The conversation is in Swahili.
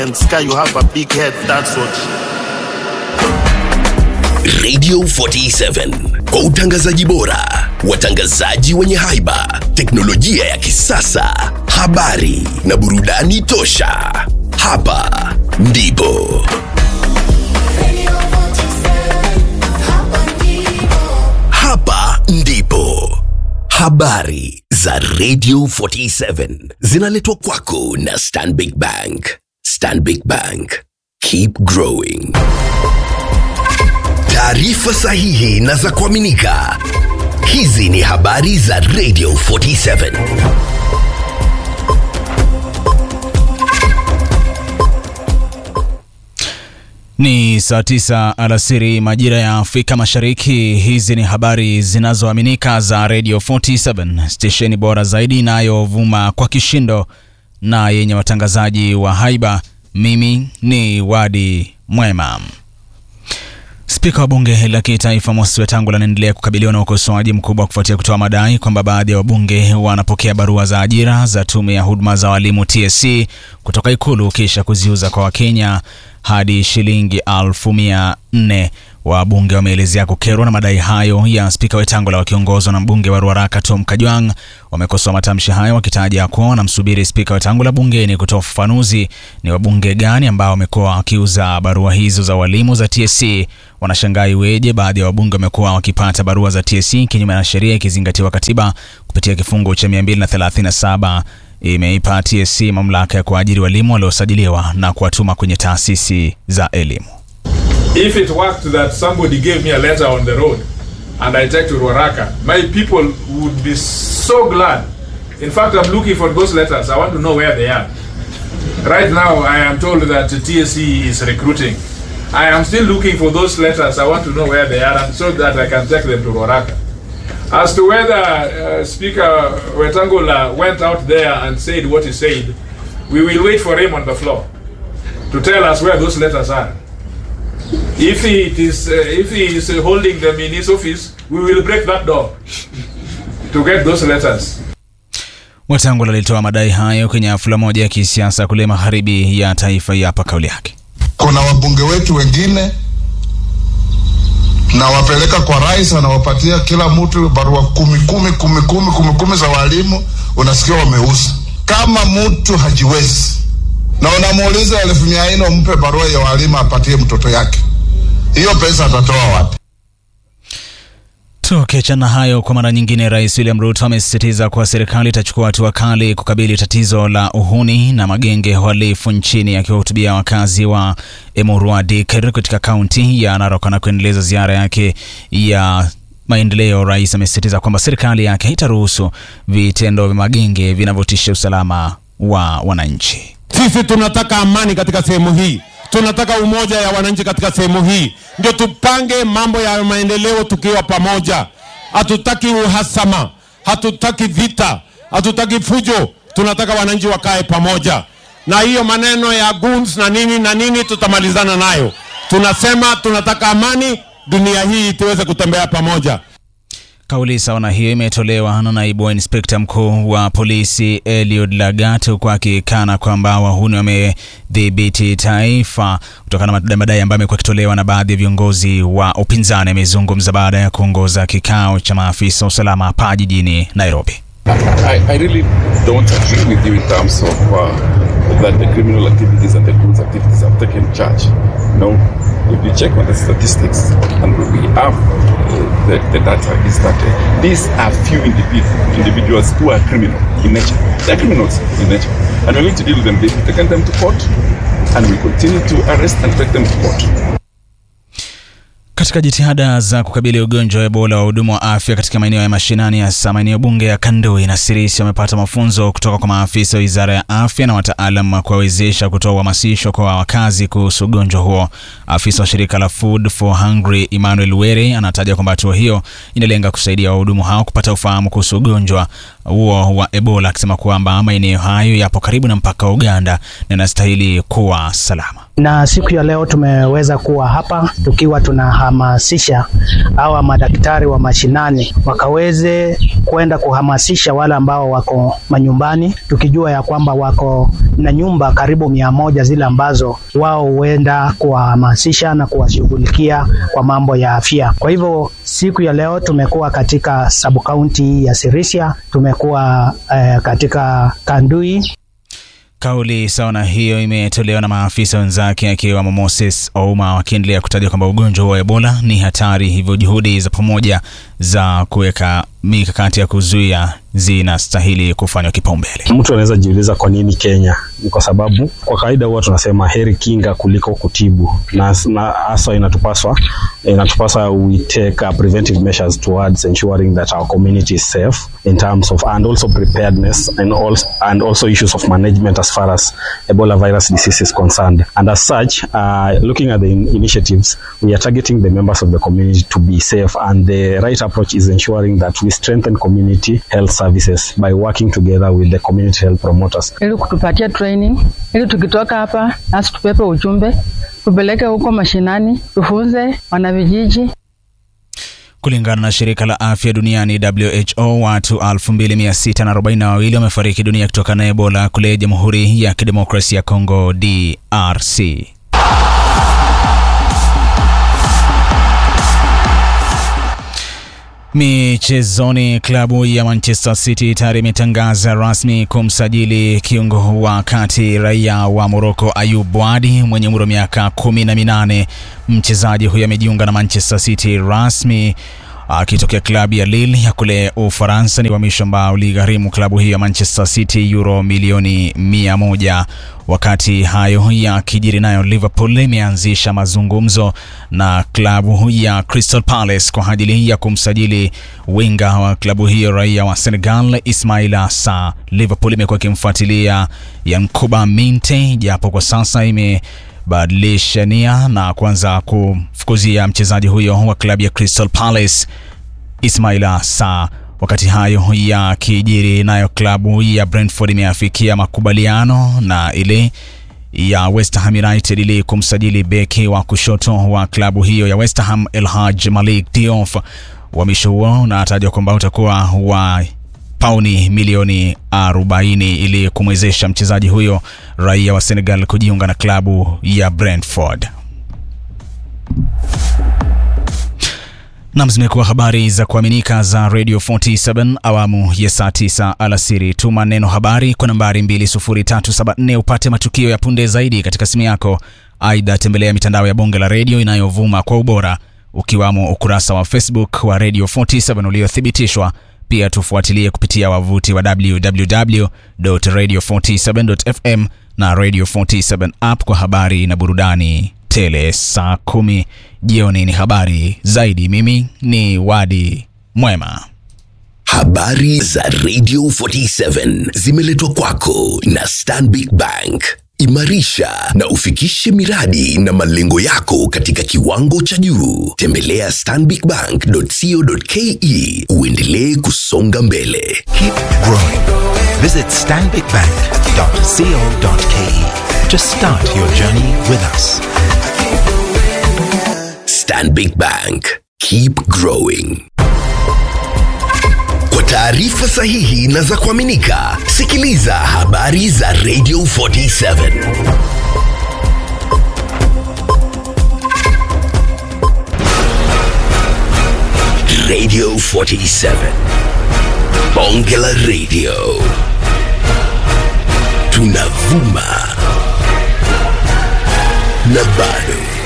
and sky, you have a big head. That's what. Radio 47 kwa utangazaji bora, watangazaji wenye haiba, teknolojia ya kisasa, habari na burudani tosha. Hapa ndipo hapa ndipo habari za Radio 47 zinaletwa kwako na Stanbic Bank. Stanbic Bank, keep growing. Taarifa sahihi na za kuaminika. Hizi ni habari za Radio 47. Ni saa tisa alasiri majira ya Afrika Mashariki. Hizi ni habari zinazoaminika za Radio 47, stesheni bora zaidi inayovuma kwa kishindo na yenye watangazaji wa haiba. Mimi ni Wadi Mwema. Spika wa bunge la kitaifa Moses Wetangula anaendelea kukabiliwa na ukosoaji mkubwa kufuatia kutoa madai kwamba baadhi ya wabunge wanapokea barua za ajira za tume ya huduma za walimu TSC kutoka Ikulu kisha kuziuza kwa Wakenya hadi shilingi elfu mia nne. Wabunge wameelezea kukerwa na madai hayo ya spika Wetangula wakiongozwa na mbunge wa Ruaraka Tom Kajwang. Wamekosoa matamshi hayo wakitaja kuwa wanamsubiri spika Wetangula bungeni kutoa ufafanuzi ni wabunge gani ambao wamekuwa wakiuza barua hizo za walimu za TSC. Wanashangaa iweje baadhi ya wabunge wamekuwa wakipata barua za TSC kinyume na sheria, ikizingatiwa katiba kupitia kifungu cha 237 imeipa TSC mamlaka ya kuajiri walimu waliosajiliwa na kuwatuma kwenye taasisi za elimu. If it worked that somebody gave me a letter on the road and I take to Ruaraka, my people would be so glad. In fact, I'm looking for those letters. I want to know where they are. Right now, I am told that TSC is recruiting. I am still looking for those letters. I want to know where they are and so that I can take them to Ruaraka. As to whether uh, Speaker Wetangula went out there and said what he said, we will wait for him on the floor to tell us where those letters are. If he it is, uh, if he is uh, holding them in his office, we will break that door to get those letters. Wetangula alitoa madai hayo kwenye hafla moja ya kisiasa kule magharibi ya taifa. Hapa kauli yake. Kuna wabunge wetu wengine na wapeleka kwa rais, anawapatia kila mtu barua kumi kumi kumi kumi kumi kumi za walimu, unasikia wameuza. Kama mtu hajiwezi na unamuuliza elfu mia nne umpe barua ya walimu apatie mtoto yake, hiyo pesa atatoa wapi? Tukiachana hayo, kwa mara nyingine, Rais William Ruto amesisitiza kuwa serikali itachukua hatua kali kukabili tatizo la uhuni na magenge halifu nchini. Akiwahutubia wakazi wa Emurua Dikir katika kaunti ya Narok na kuendeleza ziara yake ya maendeleo, rais amesisitiza kwamba serikali yake haitaruhusu vitendo vya magenge vinavyotisha usalama wa wananchi. Sisi tunataka amani katika sehemu hii, tunataka umoja ya wananchi katika sehemu hii, ndio tupange mambo ya maendeleo tukiwa pamoja. Hatutaki uhasama, hatutaki vita, hatutaki fujo. Tunataka wananchi wakae pamoja, na hiyo maneno ya goons na nini na nini tutamalizana nayo. Tunasema tunataka amani, dunia hii tuweze kutembea pamoja. Kauli sawa na hiyo imetolewa na naibu wa inspekta mkuu wa polisi Eliud Lagat, huku akikana kwamba wahuni wamedhibiti taifa kutokana na madai ambayo amekuwa akitolewa na baadhi ya viongozi wa upinzani. Amezungumza baada ya kuongoza kikao cha maafisa wa usalama hapa jijini Nairobi. I, I really don't agree with you in terms of uh, that the criminal activities and the goods activities have taken charge. No, if you check on the statistics, and we have uh, the, the data, is that uh, these are few individ- individuals who are criminal in nature. They're criminals in nature. And we need to deal with them. We've taken them to court, and we continue to arrest and take them to court. Katika jitihada za kukabili ugonjwa wa Ebola, wahudumu wa afya katika maeneo ya mashinani, hasa maeneo bunge ya Kandoi na Sirisi, wamepata mafunzo kutoka kwa maafisa wa wizara ya afya na wataalam wa kuwawezesha kutoa uhamasisho kwa wakazi kuhusu ugonjwa huo. Afisa wa shirika la Food for Hungry Emmanuel Were anataja kwamba hatua hiyo inalenga kusaidia wahudumu hao kupata ufahamu kuhusu ugonjwa huo wa Ebola, akisema kwamba maeneo hayo yapo karibu na mpaka wa Uganda na yanastahili kuwa salama. Na siku ya leo tumeweza kuwa hapa tukiwa tunahamasisha hawa madaktari wa mashinani wakaweze kwenda kuhamasisha wale ambao wako manyumbani, tukijua ya kwamba wako na nyumba karibu mia moja zile ambazo wao huenda kuwahamasisha na kuwashughulikia kwa mambo ya afya. Kwa hivyo siku ya leo tumekuwa katika subkaunti ya Sirisia, tumekuwa eh, katika Kandui Kauli sawa na hiyo imetolewa na maafisa wenzake akiwemo Moses Ouma wakiendelea kutaja kwamba ugonjwa wa Ebola ni hatari, hivyo juhudi za pamoja za kuweka mikakati ya kuzuia zinastahili kufanywa kipaumbele. Mtu anaweza jiuliza kwa nini Kenya? Ni kwa sababu kwa kawaida huwa tunasema heri kinga kuliko kutibu, na na hasa inatupaswa inatupaswa we take uh, preventive measures towards ensuring that our community is safe in terms of and also preparedness and also and also issues of management as far as Ebola virus disease is concerned. And as such, uh, looking at the in initiatives, we are targeting the members of the community to be safe, and the right approach is ensuring that we strengthen community health services by working together with the community health promoters. ili kutupatia training ili tukitoka hapa nasi tupepe ujumbe tupeleke huko mashinani tufunze wanavijiji Kulingana na shirika la afya duniani WHO, watu 2642 wamefariki dunia kutokana na Ebola kule Jamhuri ya Kidemokrasia ya Kongo DRC. Michezoni, klabu ya Manchester City tayari imetangaza rasmi kumsajili kiungo wa kati raia wa Morocco Ayub Wadi mwenye umri wa miaka kumi na minane. Mchezaji huyo amejiunga na Manchester City rasmi akitokea klabu ya Lille ya kule Ufaransa. Ni uhamisho ambao uligharimu klabu hiyo ya Manchester City euro milioni mia moja. Wakati hayo yakijiri, nayo Liverpool imeanzisha mazungumzo na klabu ya Crystal Palace kwa ajili ya kumsajili winga wa klabu hiyo raia wa Senegal Ismaila Sarr. Liverpool imekuwa ikimfuatilia Yankuba Minte japo kwa sasa ime badilisha nia na kuanza kumfukuzia mchezaji huyo wa klabu ya Crystal Palace Ismaila Sarr. Wakati hayo yakijiri, nayo klabu ya Brentford imeafikia makubaliano na ile ya West Ham United ili kumsajili beki wa kushoto wa klabu hiyo ya West Ham Elhaj Malik Diouf. Uhamisho huo unatajwa kwamba utakuwa wa pauni milioni 40 ili kumwezesha mchezaji huyo raia wa Senegal kujiunga na klabu ya Brentford. Nam, zimekuwa habari za kuaminika za Radio 47 awamu ya saa 9 alasiri. Tuma neno habari kwa nambari 20374 upate matukio ya punde zaidi katika simu yako. Aidha, tembelea mitandao ya bonge la redio inayovuma kwa ubora ukiwamo ukurasa wa Facebook wa Radio 47 uliothibitishwa. Pia tufuatilie kupitia wavuti wa www.radio47.fm na Radio 47 app kwa habari na burudani tele. Saa kumi jioni ni habari zaidi. Mimi ni Wadi Mwema. Habari za Radio 47 zimeletwa kwako na Stanbic Bank. Imarisha na ufikishe miradi na malengo yako katika kiwango cha juu. Tembelea stanbicbank.co.ke uendelee kusonga mbele. Keep growing. Visit stanbicbank.co.ke to start your journey with us. Stanbic Bank. Keep growing. Kwa taarifa sahihi na za kuaminika, sikiliza habari za Radio 47. Radio 47. Bonge la Radio. Tunavuma na bado